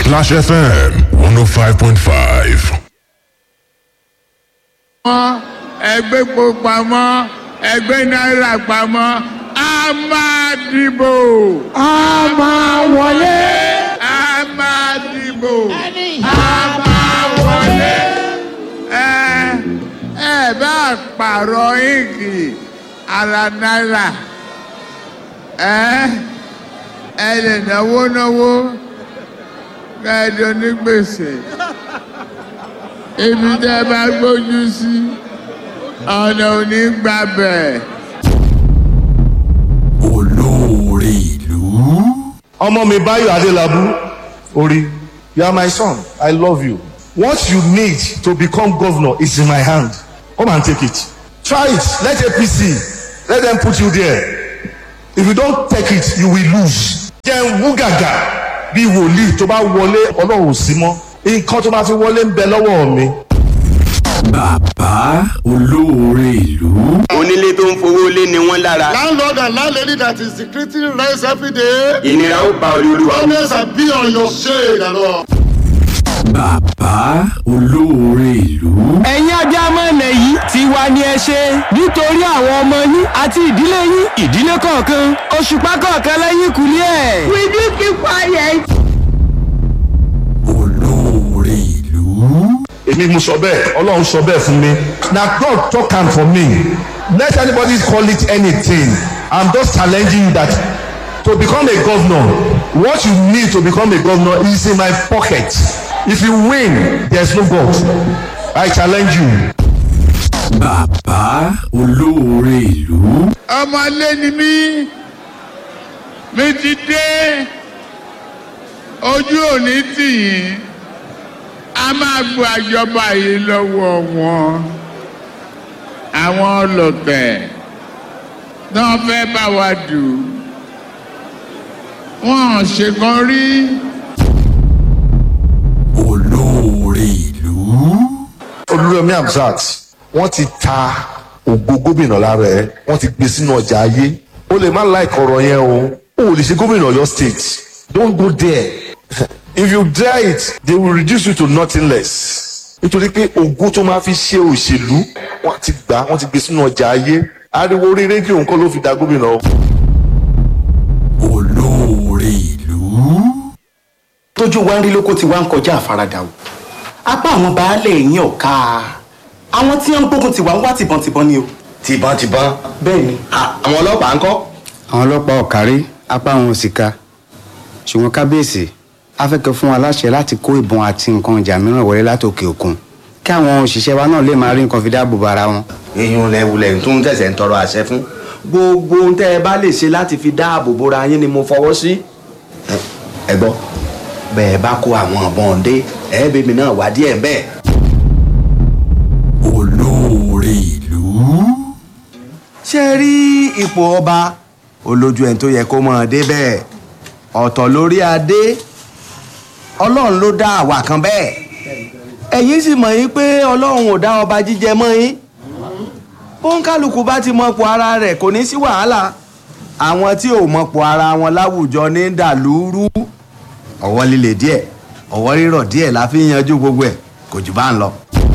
Splash FM 105.5. pamọ́ ẹgbẹ́ epo pamọ́ ẹgbẹ́ náírà pamọ́ a máa dìbò. a máa wọlé. a máa dìbò. a máa wọlé. ẹ ẹ bá pààrọ̀ ìgì ara náírà ẹ ẹ lè náwó náwó kẹ́ẹ̀dọ́ ní gbèsè ibi tẹ́ bá gbójú sí ọ̀nà òní gbàbẹ̀. olóore ìlú. ọmọ mi báyọ̀ adélábù orí you are my son i love you what you need to become governor is in my hand come and take it try it let apc let them put you there if you don take it you will lose jẹun wúgàgà bí wòlíì tó bá wọlé ọlọ́run ò sí mọ́ nǹkan tó máa fi wọlé ń bẹ lọ́wọ́ mi. bàbá olóore ìlú. onílé tó ń fowó lé ni wọ́n lára. landlord and landlady that is secreting rents every day. ìnira ó ba olúwa. always be on your shade and all. bàbá olóore ìlú. ẹ̀yin ajá mọ́lẹ̀ yìí ti wá ní ẹ ṣe nítorí àwọn ọmọ yín àti ìdílé yín ìdílé kọ̀ọ̀kan òṣùpá kọ̀ọ̀kan lẹ́yìn kùlé ẹ̀. Will you keep quiet? olóore ìlú. èmi mo sọ bẹ́ẹ̀ ọlọ́run sọ bẹ́ẹ̀ fún mi na god talk am for me let anybody call it anything i'm just challenging you that to become a governor what you need to become a governor is in my pocket if you win there's no god i challenge you. bàbá olóore ìlú. ọmọlé ni mí mi ti dé ojú òní tì yín a máa gba àjọba yìí lọ́wọ́ wọn àwọn ọlọ́tẹ̀ náà fẹ́ bá wa dù wọ́n ṣèkan rí olóore ìlú. olúrẹ̀mí hamzat wọ́n ti ta ògo gómìnà lára ẹ̀ wọ́n ti gbé sínú ọjà ayé o lè má like ọ̀rọ̀ yẹn o o ò lè ṣe gómìnà ọ̀yọ́ state don't go there if you dare it they will reduce you to nothing less nítorí pé ògo tó máa fi ṣe òṣèlú wọ́n ti gbà wọ́n ti gbé sínú ọjà ayé ariwo orí rédíò nǹkan ló fi da gómìnà o. olóore ìlú. tójú wa ń rí lóko tí wá ń kọjá àfaradà o apá àwọn baálé yín ò ká àwọn tí wọn ń gbógun tiwa ń wá tìbọntìbọn ni o. tìbọntìbọn. bẹ́ẹ̀ ni. àwọn ọlọ́pàá ń kọ́. àwọn ọlọ́pàá ọ̀kárí apá àwọn òsìka ṣùgbọ́n kábíyèsí afẹ́kẹ́ fún wa láṣẹ láti kó ìbọn àti nǹkan ìjà mìíràn wọlé látòkè òkun kí àwọn òṣìṣẹ́ wa náà lè máa rí nǹkan fi dáàbò bo ara wọn. èèyàn lẹ́wulẹ̀ tó ń tẹ̀sẹ̀ ń tọrọ àṣẹ fún. gbogbo ohun tẹ́ ẹ bá lè ṣe láti fi dáàbò bora yín ni mo fọwọ́ sí. ẹ gbọ́ bẹ́ẹ̀ bá kó àwọn ọ̀bọ̀n dé ẹ bèbí náà wá díẹ̀ bẹ́ẹ̀. olóore ìlú. ṣé ẹ rí ipò ọba olójú ẹni tó yẹ kó mọ̀ ọ́n dé bẹ́ẹ̀ ọ̀tọ̀ lórí adé ọlọ́run ló dá àwa kan bẹ́ẹ̀ ẹ̀yin sì mọ̀ yín pé ọlọ́run ò dá ọba jíjẹ mọ́ yín bóńkálukú bá ti mọ̀pọ̀ ara rẹ̀ kò ní sí wàhálà àwọn tí ò mọ̀pọ̀ ara wọn láwùjọ ní dàlúrú ọwọ́ líle díẹ̀ ọwọ́ rírọ̀ díẹ̀ la fi ń yanjú gbogbo ẹ̀ kò jù bá ń lọ.